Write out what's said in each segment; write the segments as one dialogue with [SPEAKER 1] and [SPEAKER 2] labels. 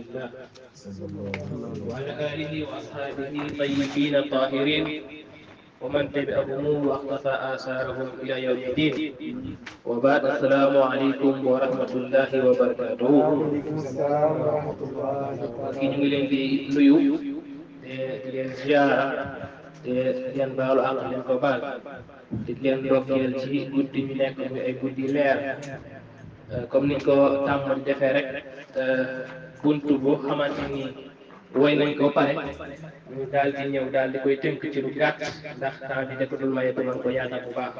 [SPEAKER 1] الله وعلى آله وأصحابه طيبين طاهرين ومن تبعهم واقتفى آثارهم إلى يوم الدين وبعد السلام عليكم ورحمة الله وبركاته
[SPEAKER 2] waaleykum salaam wa rahmatullahi wa
[SPEAKER 1] kii ñu ngi leen di nuyu te di leen ziara te di leen baalu àq leen ko baal di leen ndokkeel ci guddi ñu nekk muy ay guddi leer comme niñ ko tàmm di defee rek buntu bu xamante ni woy nañ ko pare ñu daal di ñëw daal di koy tënk ci lu gàtt ndax temps bi dafa dul maye ba mën ko yaatal bu baax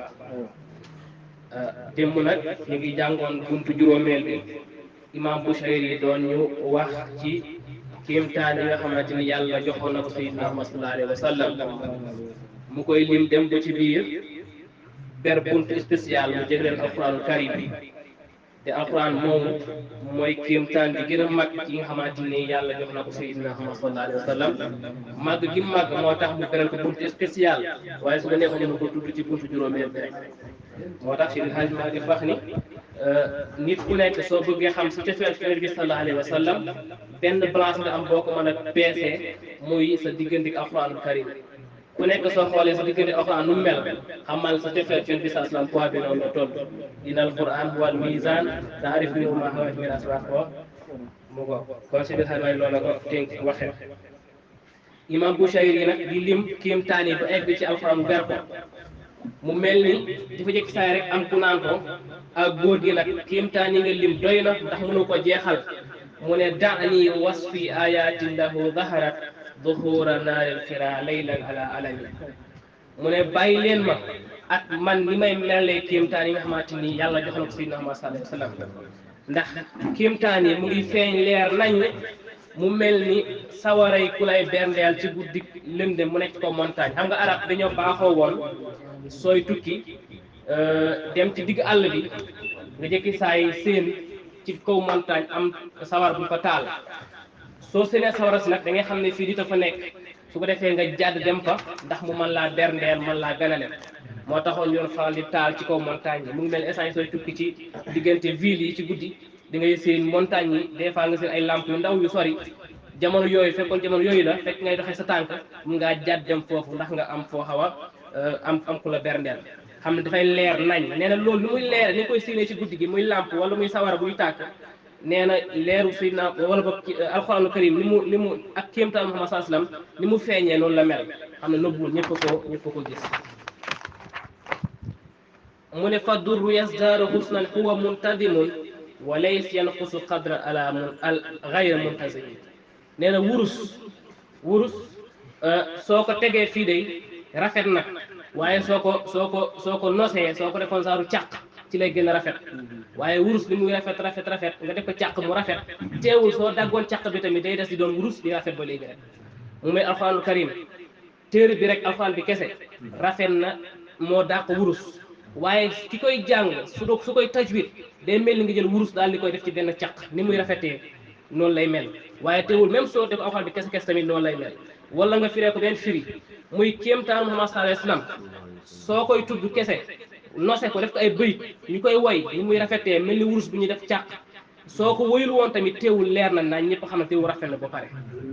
[SPEAKER 1] démb nag ñu ngi jàngoon buntu juróomeel bi imam Bushayri yi doon ñu wax ci kéemtaan yi nga xamante ni yàlla joxoon na ko sayyidina Muhammad sallallahu alayhi wa sallam mu koy lim dem ba ci biir ber buntu spécial mu jëgleen alquranul karim bi te alquran moomu mooy kéemtaan bi gën a mag yi nga xamante ni yàlla jox na ko sayyidina Muhammad sallallahu alayhi wa sallam màgg gi màgg moo tax mu beral ko buntu spécial waaye su ko neexoon ñu ko tudd ci buntu juróomeel bi rek moo tax Seydi Hadji Malick wax ni nit ku nekk soo bëggee xam si cofeel Yonent bi sallallahu alayhi wa sallam benn balance nga am boo ko mën a peesee muy sa diggante ak alquranul karim ku nekk soo xoolee sa diggante alquran nu mu mel xamal sa cofeel Yonent bi sallallahu alayhi wa sallam poids bi noonu la toll inna alquran huwa al mizan taarif minhu ma huwa min asbaq ko mu ko kon Seydi Hadji Malick loolu la ko tënk waxee imam Bushayri yi nag di lim kéemtaan yi ba egg ci alquran ber ko mu mel ni dafa jëkk saay rek am ku naan ko ak góor gi nag kéemtaan yi nga lim doy na ndax mënu ko jeexal mu ne daani wasfi ayatin lahu zaharat duhura naaril xira laylan ala alami mu ne bàyyi leen ma ak man ni may melalee kéemtaan yi nga xamante ni yàlla jox na ko sayyidina Muhammad sallallahu alayhi wa sallam ndax kéemtaan yi mu ngi feeñ leer nañ mu mel ni sawaray ku lay berndeel ci guddi lëndëm mu nekk ko montagne xam nga arab dañoo baaxoo woon sooy tukki dem ci digg àll bi nga jëkki saay seen ci kaw montagne am sawar bu fa taal soo seenee sawara si nag da ngay xam ne fii di ta fa nekk su ko defee nga jàdd dem fa ndax mu mën laa berndeel mën laa ganale moo taxoon yoon faral di taal ci kaw montagne yi mu ngi mel essence sooy tukki ci diggante ville yi ci guddi di ngay seen montagne yi des fois nga seen ay lamp yu ndaw yu sori jamono yooyu fekkoon jamono yooyu la fekk ngay doxee sa tànk mun ngaa jàdd dem foofu ndax nga am foo xaw a am am ku la berndeel xam ne dafay leer nañ nee na loolu lu muy leer ni koy séenee ci guddi gi muy làmp wala muy sawara buy tàkk nee na leeru sayyidina wala boog alxuraanu karim ni mu ni mu ak kéemtaan Muhammad sallallahu alayhi wasallam ni mu feeñee noonu la mel xam ne nëbbuwul ñëpp a ko ñëpp a ko gis mu ne fa durru yasdaaru husnan huwa muntadimun wa lays yanqusu qadra ala mun al gayra muntazimin nee na wurus wurus soo ko tegee fii de rafet na waaye soo ko soo ko soo ko nosee soo ko defoon saaru càq ci lay gën a rafet waaye wurus bi muy rafet rafet rafet nga def ko càq mu rafet teewul soo daggoon càq bi tamit day des di doon wurus di rafet ba léegi rek mu may alxuraanul karim téere bi rek alxuraan bi kese rafet na moo dàq wurus waaye ki koy jàng su do su koy tajwid day mel ni nga jël wurus daal di koy def ci benn càq ni muy rafetee noonu lay mel waaye teewul même soo def alxuraan bi kese kese tamit noonu lay mel wala nga firee ko benn firi muy kéemtaan Muhammad sallallahu alayhi wasallam soo koy tudd kese nose ko def ko ay bëyit ñu koy woy ni muy rafetee mel ni wurus bu ñuy def càq soo ko woyul woon tamit teewul leer na nañ ñëpp xam ne teewul rafet na ba pare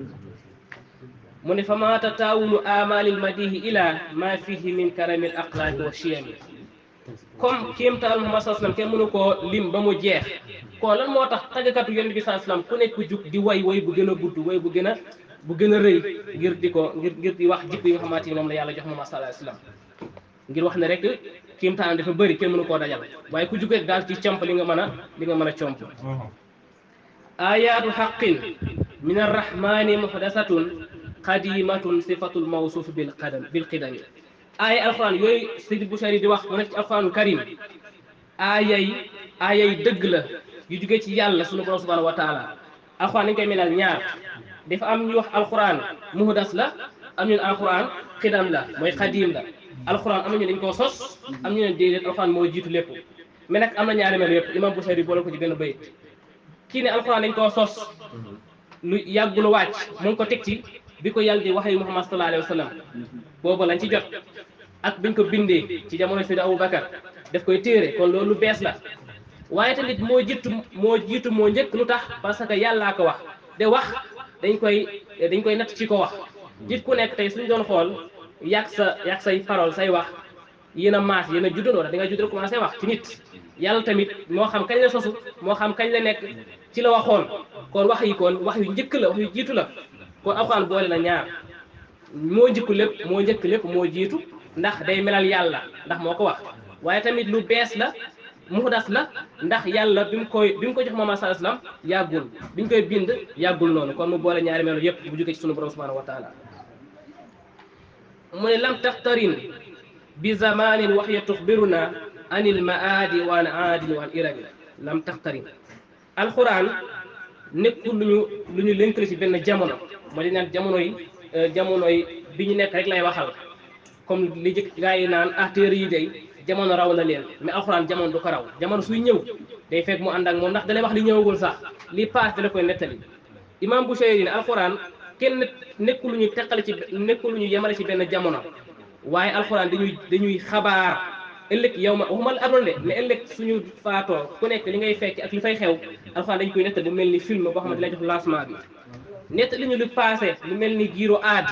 [SPEAKER 1] mu ne fa ma tataawulu amalil madihi ila ma fihi min karamil axlaaqi wa chiyami comme kéemtaan Muhammad sallallahu alayhi wasallam kenn mënu koo lim ba mu jeex kon lan moo tax tàggkatu yonent bi sallallahu alayhi wasallam ku nekk jug di way way bu gën a gudd way bu gën a bu gën a rëy ngir di ko ngir ngir di wax jikko yi nga xamante ni moom la yàlla jox Muhammad sallallahu alayhi wasallam ngir wax ne rek kéemtaan dafa bëri kenn mënu koo dajal waaye ku jug rek daal ci comp li nga mën a li nga mën a comp ayaatu xaqin min arrahmani muhdasatun qadimatun sifatul mawsuuf bil qadam bil qidami aaya alquran yooyu Seydi Bushayri di wax mu nekk ci alquranul karim aayay aayay dëgg la yu jugee ci yàlla sunu borom subhanahu wa taala alquran dañ koy melal ñaar dafa am ñuy wax alquran muhdas la am ñu ne alquran xidam la mooy xadim la alquran am nañu dañ koo sos am ñu ne déedéet alquran moo jiitu lépp mais nag am na ñaari mel yëpp imam Bushayri boole ko ci benn bayit kii ne alquran dañ koo sos lu yàggul wàcc mu ngi ko teg ci bi ko yàlla di wax yu Muhammad sallallahu alayhi wa sallam boobu lañ ci jot ak biñ ko bindee ci jamono Seydi Aboubacar daf koy téere kon loolu lu bees la waaye tamit moo jiitu moo jiitu moo njëkk lu tax parce que yàllaa ko wax de wax dañ koy dañ koy natt ci ko wax nit ku nekk tey suñ doon xool yàq sa yàq say parole say wax yéen a maas yéen a juddandoo da nga judd rek commencé wax ci nit yàlla tamit moo xam kañ la sosu moo xam kañ la nekk ci la waxoon kon wax yi kon wax yu njëkk la wax yu jiitu la kon alxuraan boole na ñaar moo njëkku lépp moo njëkk lépp moo jiitu ndax day melal yàlla ndax moo ko wax waaye tamit lu bees la muxdas la ndax yàlla bi mu koy bi mu ko jox Muhammad sallallahu alayhi wasallam yàggul bi ñu koy bind yàggul noonu kon mu boole ñaari melo yépp bu jógee ci sunu borom subhanahu wa taala mu ne lam taxtarin bi zamanin wax ya tuxbiruna anil maadi wa an aadin wa an irami lam taxtarin alquran nekkul lu ñu lu ñu lënkale ci benn jamono moo di naan jamono yi jamono yi bi ñu nekk rek lay waxal comme li jëkk gaa yi naan ah téere yi day jamono raw na leen mais alxuraan jamono du ko raw jamono suy ñëw day fekk mu ànd ak moom ndax dalay wax li ñëwagul sax li paas dala koy nettali imam Bushayri ne alxuraan kenn nekkul lu ñu teqale ci nekkul lu ñu yemale ci benn jamono waaye alxuraan dañuy dañuy xabaar ëllëg yow ma waxuma la adoon de mais ëllëg suñu faatoo ku nekk li ngay fekk ak li fay xew alxuraan dañ koy nettali bu mel ni film boo xamante lay jox lancement bi nettali ñu lu passé lu mel ni giiro aad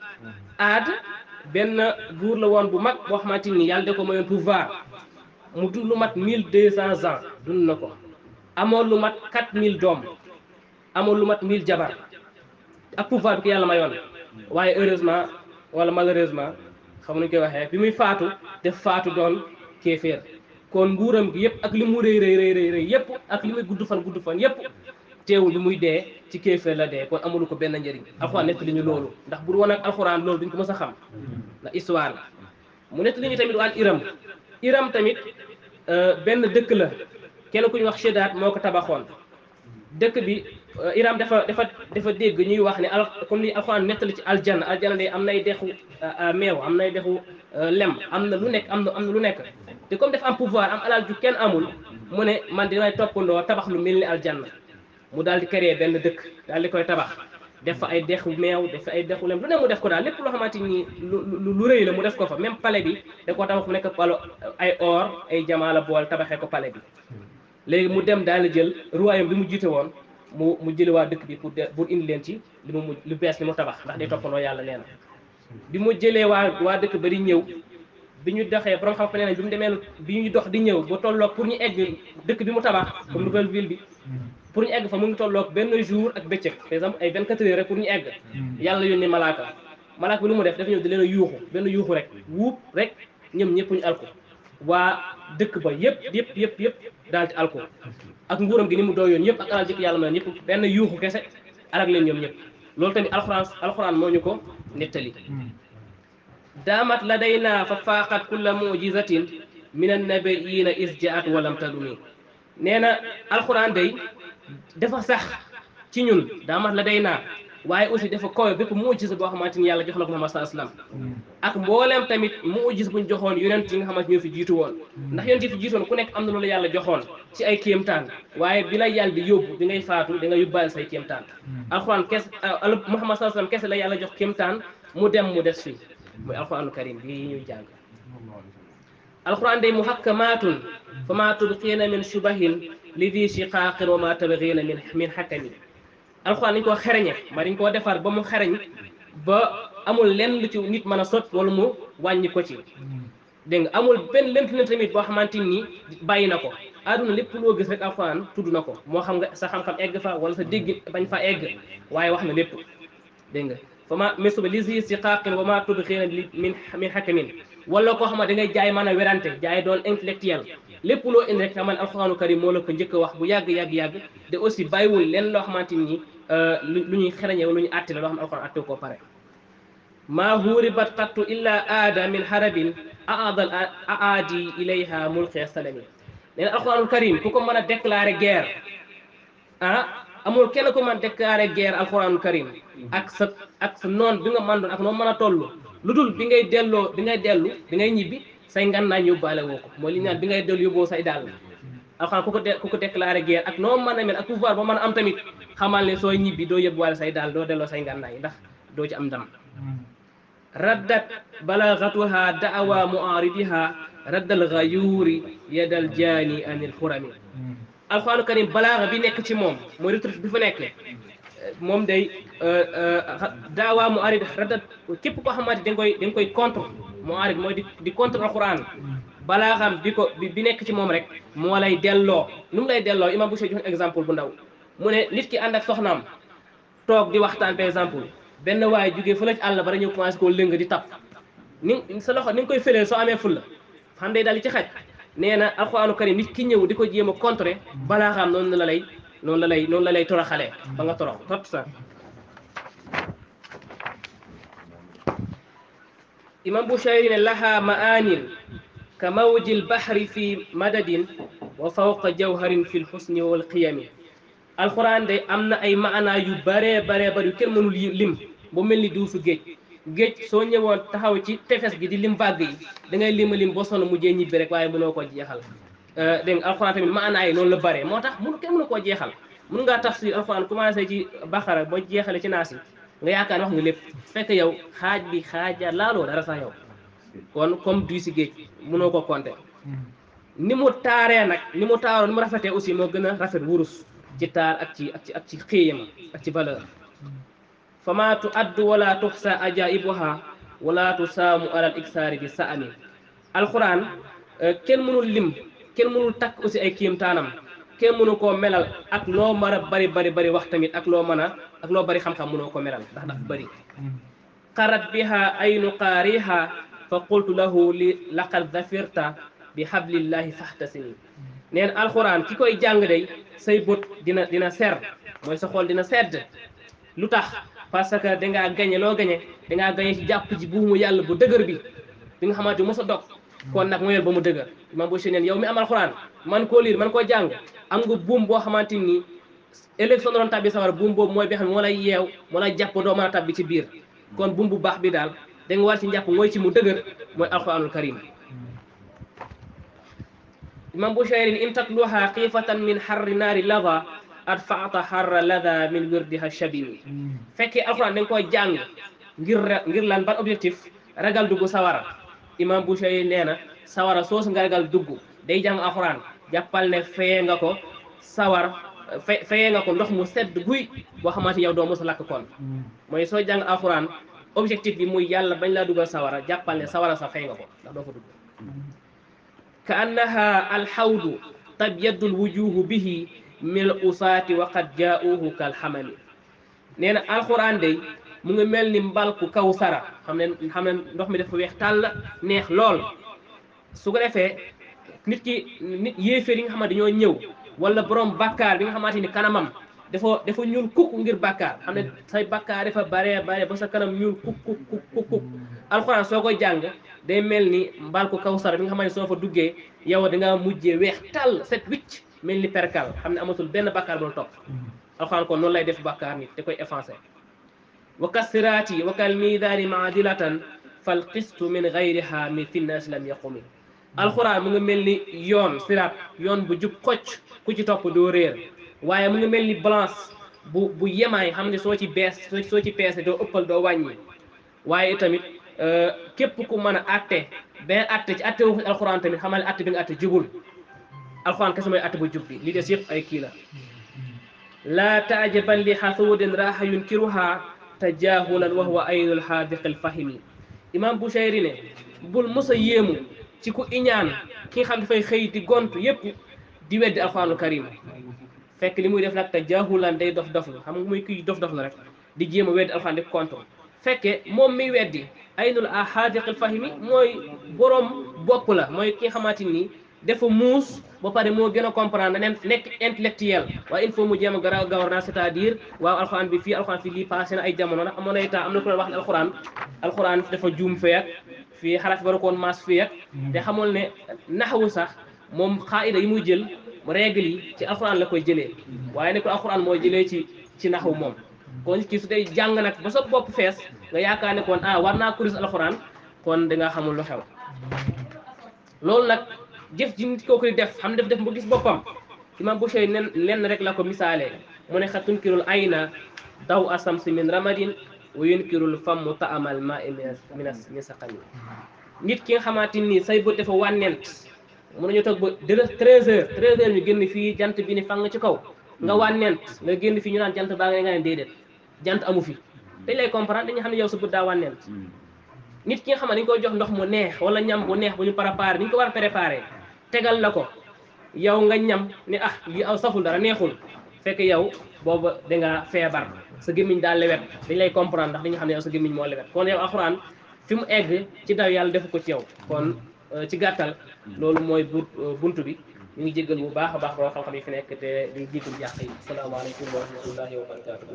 [SPEAKER 1] aad benn buur la woon bu mag boo xamante ni yàlla da ko mayoon pouvoir mu dund lu mat mille deux cents ans dund na ko amoon lu mat quatre mille doom amoon lu mat mille jabar ak pouvoir bi ko yàlla mayoon waaye heureusement wala malheureusement xam nañu koy waxee bi muy faatu def faatu doon kéeféer kon nguuram gi yëpp ak li mu rëy rëy rëy rëy yëpp ak li muy gudd fan gudd fan yëpp teewul bi muy dee ci kéeféer la dee kon amulu ko benn njëriñ alxuraan nettali ñu loolu ndax bu dul woon ak alxuraan loolu duñ ko mës a xam ndax histoire la mu nettali ñu tamit waan iram iram tamit benn dëkk la kenn ku ñu wax Sheddaat moo ko tabaxoon dëkk bi iram dafa dafa dafa dégg ñuy wax ne al comme li alxuraan nettali ci aljanna aljanna day am nay dexu meew am nay dexu lem am na lu nekk am na am na lu nekk te comme dafa am pouvoir am alal ju kenn amul mu ne man dinay toppandoo tabax lu mel ni aljanna mu daal di créer benn dëkk daal di koy tabax def fa ay dexu meew def fa ay dexu lem lu ne mu def ko daal lépp loo xamante ni lu lu rëy la mu def ko fa même palais bi da koo tabax mu nekk palo ay or ay jamaa la bool tabaxee ko palais bi léegi mu dem daal di jël royaume bi mu jiite woon mu mu jëli waa dëkk bi pour pour indi leen ci li mu lu bees li mu tabax ndax day toppandoo yàlla nee na bi mu jëlee waa waa dëkk ba di ñëw bi ñu doxee borom xam-xam nee nañ bi mu demee bi ñu dox di ñëw ba tolloog pour ñu egg dëkk bi mu tabax comme nouvelle ville bi pour ñu egg fa mu ngi tolloog benn jour ak bëccëg par exemple ay 24 heures rek pour ñu egg yàlla yónni malaaka malaaka bi lu mu def dafa ñëw di leen a yuuxu benn yuuxu rek wuub rek ñoom ñëpp ñu alko waa dëkk ba yëpp yëpp yëpp yëpp daal di alko ak nguuram gi ni mu dooyoon yëpp ak alal jëkk yàlla ma yëpp benn yuuxu kese alak leen ñoom ñëpp loolu tamit alxuraan alxuraan moo ñu ko nettali daamat ladayna fa faaqat kulla mujizatin min annabiina is jaat walam tadumi nee na alxuraan day dafa sax ci ñun daamat ladayna waaye aussi dafa koy bépp mujisa boo xamante ni yàlla jox na ko Muhammad sallallahu alayhi wasallam ak mbooleem tamit mujis buñ joxoon yonent yi nga xamante ñoo fi jiitu woon ndax yonent yi fi jiitu woon ku nekk am na loolu yàlla joxoon ci ay kéemtaan waaye bi la yàlla di yóbbu bi ngay faatu da nga yóbbaale say kéemtaan alxuraan kes Muhammad sallallahu alayhi wasallam kese la yàlla jox kéemtaan mu dem mu des fi muy alxuraanu karim bi ñuy jàng alxuraan day muhakkamatun fa ma tubqiina min shubahin li di shiqaaqin wa ma tabghiina min min hakami alxuraan dañ koo xereñe ma dañ koo defar ba mu xereñ ba amul lenn lu ci nit mën a sot wala mu wàññi ko ci dégg nga amul benn lent leen tamit boo xamante ni bàyyi na ko àdduna lépp loo gis rek alxuraan tudd na ko moo xam nga sa xam-xam egg fa wala sa dégg bañ fa egg waaye wax na lépp dégg nga fa ma mesuba li si si xaaqin wa ma tubxiina li min min hakamin wala koo xam ne da ngay jaay mën a werante jaay doon intellectuel lépp loo indi rek xaman alxuraanu karim moo la ko njëkk a wax bu yàgg yàgg yàgg te aussi bàyyiwul leen loo xamante ni lu ñuy xereñe lu ñuy àtte la loo xam ne alxuraan àtte koo pare maa huuribat qattu illa aada min harabin aadal aadi ilayha mulqi salami nee na alxuraanul karim ku ko mën a déclarer guerre ah amul kenn ku mën a déclarer guerre alxuraanul karim ak sa ak sa noon bi nga mën doon ak noo mën a toll lu dul bi ngay delloo bi ngay dellu bi ngay ñibbi say ngannaay yóbbaale woo ko mooy li ñu naan bi ngay dellu yóbboo say dàll alxuraan ku ko de ku ko déclaré guerre ak noo mën a mel ak pouvoir ba mën a am tamit xamal ne sooy ñibbi doo yóbbuwaale say dàll doo delloo say ngannaay ndax doo ci am ndam raddat balagatuha da'awa mu'aridiha raddal ghayuri yadal jaani anil xurami alxuraanu karim balaaga bi nekk ci moom mooy retraite bi fa nekk moom day daawaa mu arid radat képp koo xamante da nga koy da nga koy contre mu arid mooy di di contre alquran balaa xam bi ko bi bi nekk ci moom rek moo lay delloo nu mu lay delloo imam Boucher jox exemple bu ndaw mu ne nit ki ànd ak soxnaam toog di waxtaan par exemple benn waaye jógee fu la ci àll ba ñëw commencé koo lëng di tap ni sa loxo ni nga koy fëlee soo amee fulla xam day daal di ci xaj nee na alxuraanu karim nit ki ñëw di ko jéem a contrer balaa xam noonu la lay noonu la lay noonu la lay toroxalee ba nga torox tot sa imam Bushayri ne laha maanin ka mawji lbahri fi madadin wa fawqa jawharin fi lxusni wal qiyami alxuraan de am na ay maanaa yu baree baree bari yu kenn mënul lim bu mel ni duusu géej géej soo ñëwoon taxaw ci tefes gi di lim vague yi da ngay lima lim boo sonn mujjee ñibbi rek waaye mënoo koo jeexal dégg nga alxuraan tamit maanaa yi noonu la bare moo tax mënu kenn mënu koo jeexal mun ngaa tafsir alxuraan commencé ci baxara boo jeexale ci naas yi nga yaakaar ne wax nga lépp fekk yow xaaj bi xaaja laaloo dara sax yow kon comme du si géej mënoo ko compter ni mu taaree nag ni mu taaroo ni mu rafetee aussi moo gën a rafet wurus ci taar ak ci ak ci ak ci xéeyam ak ci valeur fama tu addu wala tuxsa ajaibuha wala tu saamu alal iksaari bi sa ami alquran kenn mënul lim kenn mënul takk aussi ay kiimtaanam kenn mënu koo melal ak loo mën a bari bari bari wax tamit ak loo mën a ak loo bari xam-xam mënoo ko melal ndax dafa bari qarat biha aynu qaariha fa qultu lahu li laqad zafirta bi hablillahi fahtasini neen alquran ki koy jàng day say bët dina dina ser mooy sa xool dina sedd lu tax parce que dangaa gañe loo gañe dangaa gañe ci jàpp ji buumu yàlla bu dëgër bi bi nga xamante mos a dog kon nag mooyel ba mu dëgër imam boo neen yow mi am alxuraan man koo liir man koo jàng am nga buum boo xamante ni ëllëg soo doon tabbi sawar buum boobu mooy bi xam ne moo lay yeew moo lay jàpp doo mën a tabbi ci biir kon buum bu baax bi daal da nga war ci njàpp mooy ci mu dëgër mooy alxuraanul karim imam Bushayrin in tatluha xiifatan min xarri naari lada adfaata xarra lada min wirdiha shabimi fekkee alxuraan da nga koy jàng ngir ngir lan ban objectif ragal dugg sawara imam Bushayri nee na sawara soosu nga ragal dugg day jàng alxuraan jàppal ne feye nga ko sawar fe feye nga ko ndox mu sedd guy boo xamante yow doo mos a lakk kon mooy soo jàng alxuraan objectif bi muy yàlla bañ laa dugal sawara jàppal ne sawara sa fey nga ko ndax doo fa dugg ka annaha alxawdu tabyaddu lwujuhu bihi min al usaati wa qad jaauhu kal xamami nee na alxuraan day mu ngi mel ni mbalku kaw sara xam ne xam ne ndox mi dafa weex tàll neex lool su ko defee nit ki nit yéeféer yi nga xamante dañoo ñëw wala borom bàkkaar bi nga xamante ni kanamam dafa dafa ñuul kukk ngir bàkkaar xam ne say bàkkaar dafa baree bare ba sa kanam ñuul kuk kuk kuk kuk alxuraan soo koy jàng day mel ni mbalku kaw sara bi nga xamante soo fa duggee yow da ngaa mujjee weex tàll set wicc mel ni perkal xam ne amatul benn bàkkaar bu la topp alxuraan kon noonu lay def bàkkaar nit da koy effacé wa kasiraati wa kal miidaani maadilatan fal qistu min gayriha min finnaas lam yaqumi alxuraan mu ngi mel ni yoon siraat yoon bu jub xocc ku ci topp doo réer waaye mu ngi mel ni balance bu bu yemaay xam ne soo ci bees soo ci peese doo ëppal doo wàññi waaye tamit képp ku mën a atte benn atte ci atte wu alxuraan tamit xamal ne atte bi nga atte jubul alxuraan kese mooy atte bu jub bi li des yëpp ay kii la laa taajaban li xasuudin raaxa yunkiruha tajaahulan wa huwa aynul xaadiqi alfahimi imam Bushayri ne bul mos a yéemu ci ku iñaan ki nga xam dafay xëy di gont yépp di weddi alxuraanul karim fekk li muy def nag tajaahulan day dof dof la xam nga muy kii dof dof la rek di jéem a weddi alxuraan di contre fekke moom miy weddi aynul xaadiqi alfahimi mooy borom bopp la mooy ki nga xamante ni dafa muus ba pare moo gën a comprendre nen nekk intellectuel waaye il faut mu jéem a gara gouvernement c'est-à-dire waaw alxuraan bi fii alxuraan fii lii passé na ay jamono ndax amoon na ay temps am na ku leen wax ne alxuraan alxuraan dafa juum fee ak fii xaraf waru koon maas fii ak te xamul ne naxawu sax moom xaayida yi muy jël règle yi ci alxuraan la koy jëlee waaye nekkul alxuraan mooy jëlee ci ci naxawu moom kon kii su dee jàng nag ba sa bopp fees nga yaakaar ne kon ah war naa kuris alxuraan kon da nga xamul lu xew loolu nag jëf ji nit kooku di def xam def def bu gis boppam imam Bushayri nen lenn rek la ko misaalee mu ne xa tunkirul ayna daw asamsi min ramadin wa yunkirul fammu taamal ma i minas min saqami nit ki nga xamante ni say bët dafa wànnent mun nañu toog ba deux treize heures treize heures ñu génn fii jant bi ni fang ci kaw nga wànnent nga génn fi ñu naan jant baa nga nga ne déedéet jant amu fi dañ lay comprendre dañu xam ne yow sa bët daa wànnent nit ki nga xam ne dañ koy jox ndox mu neex wala ñam bu neex bu ñu préparé ni ñu ko war a préparé tegal la ko yow nga ñam ne ah li aw saful dara neexul fekk yow booba dangaa feebar sa gémmiñ daal lewet dañ lay comprendre ndax dañu xam ne yow sa gémmiñ moo lewet kon yow alxuraan fi mu egg ci daw yàlla defu ko ci yow kon ci gàttal loolu mooy bu buntu bi ñu ngi jéggal bu baax a baax boo xam-xam yi fi nekk te di jéggal yàq yi asalaamaaleykum wa rahmatullahi wa barakatu